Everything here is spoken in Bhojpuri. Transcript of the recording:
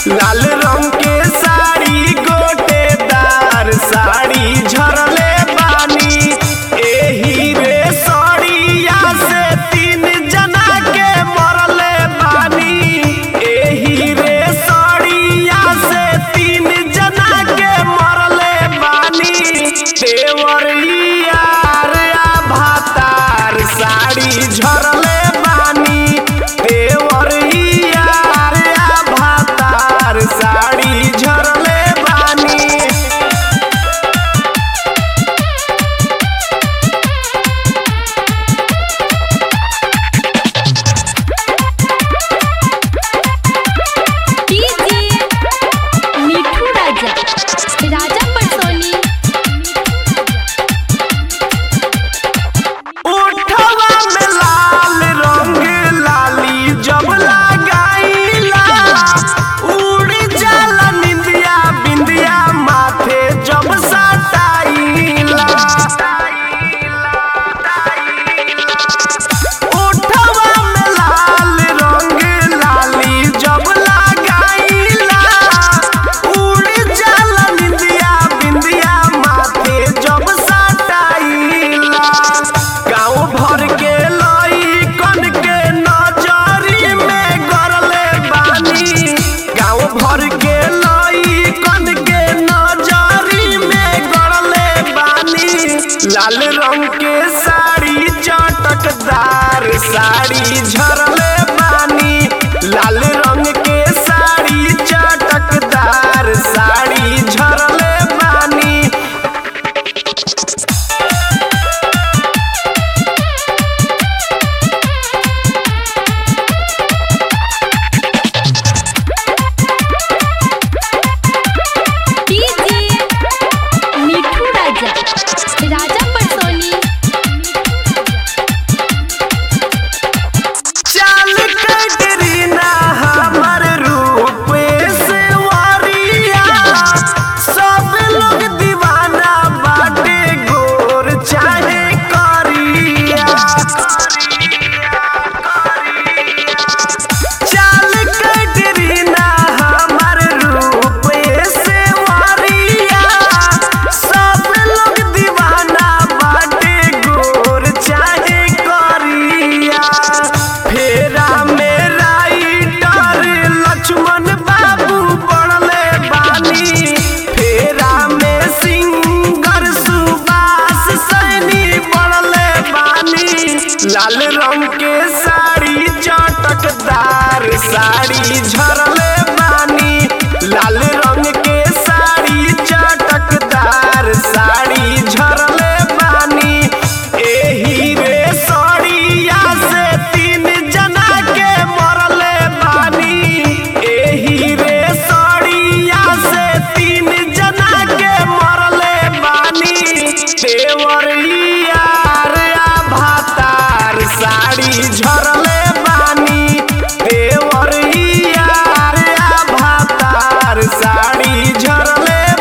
लाल रंग के साड़ी गोटेदार साड़ी झरले बानी एही रे सड़िया से तीन जना के मरले बानी एही रे सड़िया से तीन जना के मरले बानी देवरिया रे भातार साड़ी झरले बानी देवरिया रे भातार साड़ी झरले बानी डीजे मिठू राजा राजा पटसोनी उठवा में लाल रंग लाली जब लगाईला उड़ जाला निंदिया बिंदिया माथे जब सटाईला उठवा में लाल रंग लाली जब लगाईला उड़ जाला निंदिया बिंदिया माथे जब सटाईला गाँव भर के लइकन के नजरी में गरले बानी गाँव भर के लइकन के नजरी में गरले बानी लाल रंग के साड़ी चटकदार साड़ी झरले बानी लाल रंग के साड़ी चटकदार साड़ी झरले बानी डीजे मिठू राजा राजा पटसोनी चाल कटरीना हमर रूप से वारिया सब लोग दीवाना बाटे गोर चाहे करिया चाल कटरीना हमर रूप से वारिया सब लोग दीवाना बाटे गोर चाहे करिया फेरा में राइटर लक्ष्मण बाबू पड़ले बानी फेरा में सिंगर सुभाष सैनी पड़ले बानी लाल रंग के साड़ी चटकदार साड़ी झरले बानी लाल रंग के साड़ी चटकदार साड़ी झरले बानी एही रे सड़िया से तीन जना के मरले बानी एही रे सड़िया से तीन जना के मरले बानी देवरिया रे भातार साड़ी झरले बानी देवरिया रे भातार साड़ी झरले